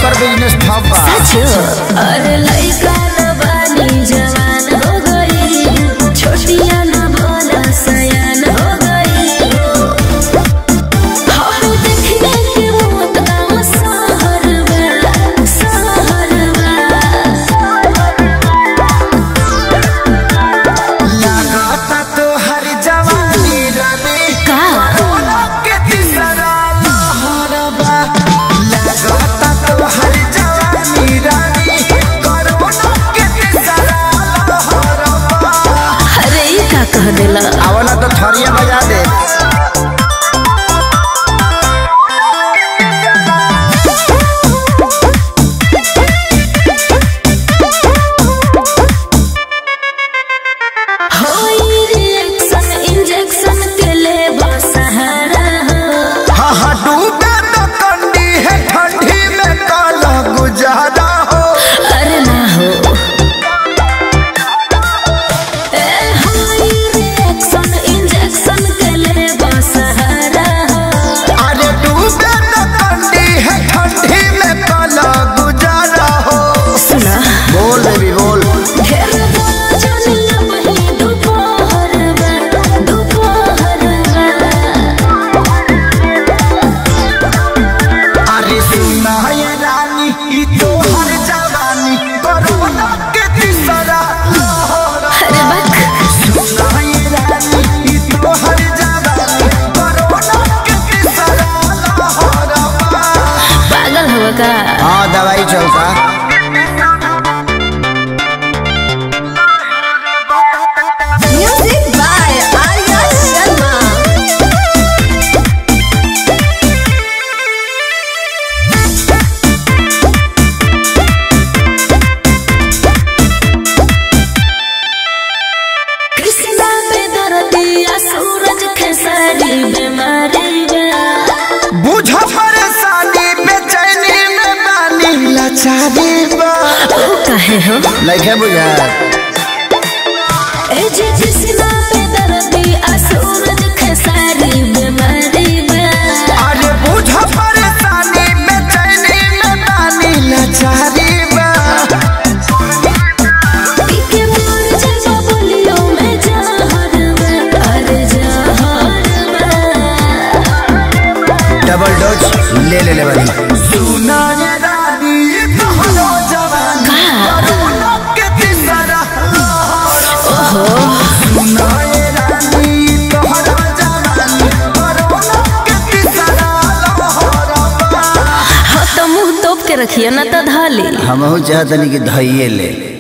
एकर business ठप बा अरे लइका न बानी जवान हो गई छोटिया न भोला सयान हो गई हम देखने के मौत का सहर बा सहर लागता तो हर जवानी रवि का कोरोना के तीसरा लहर बा लागता तो हर जवानी रवि कोरोना के तीसरा लहर बा अरे ई का कह देला आवला तो थरिया बजा दे होई रिएक्शन इंजेक्शन के ले सहारा हो हा हा डूबे तो कंडी है ठंडी में काला गुजारा हो अरे ना हो ए होई रिएक्शन इंजेक्शन के ले सहारा हो अरे डूबे तो कंडी है ठंडी में काला गुजारा हो सुना बोल बेबी बोल ढेर बोला जानिया वही दोपहर बा दोपहर बा अरे सुना ये रानी ई तो हर जवानी कोरोना के तीसरा लहर अरे बक सुना ये रानी ई तो हर जवानी कोरोना के तीसरा लहर पागल हो का हाँ दवाई चलता म्यूजिक बाय आर्या शर्मा कृष्णा पे दर्दिया सूरज खेसारी बीमारी बा बुझ परेशानी बेचैनी में बानी लाचारी बा ओ कहे हो लइके बुझा ए जे कृष्णा पे दर्दिया सूरज खेसारी बीमारी बा अरे बुझ परेशानी बेचैनी में बानी लाचारी बा पीके मोर जजा बोलियो में जहर बा अरे जहर बा डबल डोज ले ले ले वाली सुना ये रानी तोहरो जवानी कोरोना के तीसरा लहर सुना ये रानी तोहरो जवानी कोरोना के तीसरा लहर हाँ तो मुंह तोप के रखिए ना तो धाली हमहू चाहतनी कि धइये ले